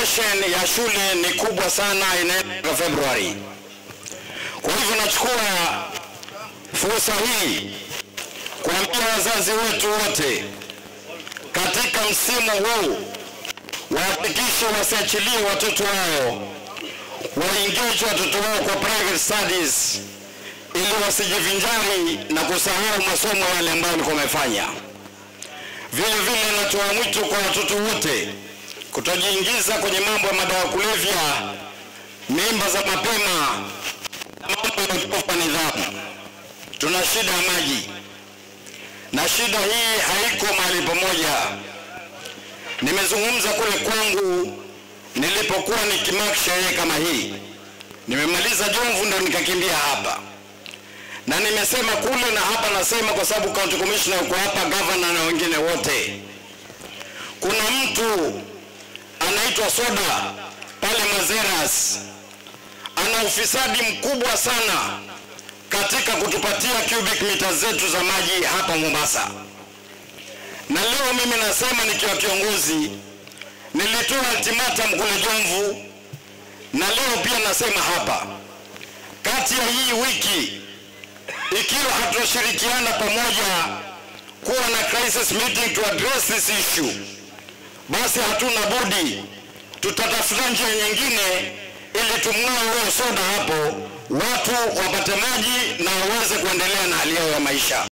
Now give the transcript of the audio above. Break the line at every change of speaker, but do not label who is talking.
evaluation ya shule ni kubwa sana, inaenda Februari. Kwa hivyo nachukua fursa hii kuambia wazazi wetu wote katika msimu huu wahakikishe wasiachilie watoto wao waingeje watoto wao kwa private studies ili wasijivinjari na kusahau masomo yale ambayo walikuwa wamefanya. Vile vile natoa mwito kwa watoto wote kutojiingiza kwenye mambo ya madawa ya kulevya, mimba za mapema na mambo ya utovu wa nidhamu. Tuna shida ya maji na shida hii haiko mahali pamoja. Nimezungumza kule kwangu nilipokuwa nikimaki sherehe kama hii, nimemaliza Jomvu ndo nikakimbia hapa, na nimesema kule na hapa, nasema kwa sababu county commissioner yuko hapa, governor na wengine wote. Kuna mtu anaitwa Soda pale Mazeras, ana ufisadi mkubwa sana katika kutupatia cubic mita zetu za maji hapa Mombasa. Na leo mimi nasema nikiwa kiongozi, nilitoa ultimatum kule Jomvu, na leo pia nasema hapa, kati ya hii wiki ikiwa hatushirikiana pamoja kuwa na crisis meeting to address this issue, basi hatuna budi, tutatafuta njia nyingine ili tumng'oe huyo soda hapo, watu wapate maji na waweze kuendelea na hali yao ya maisha.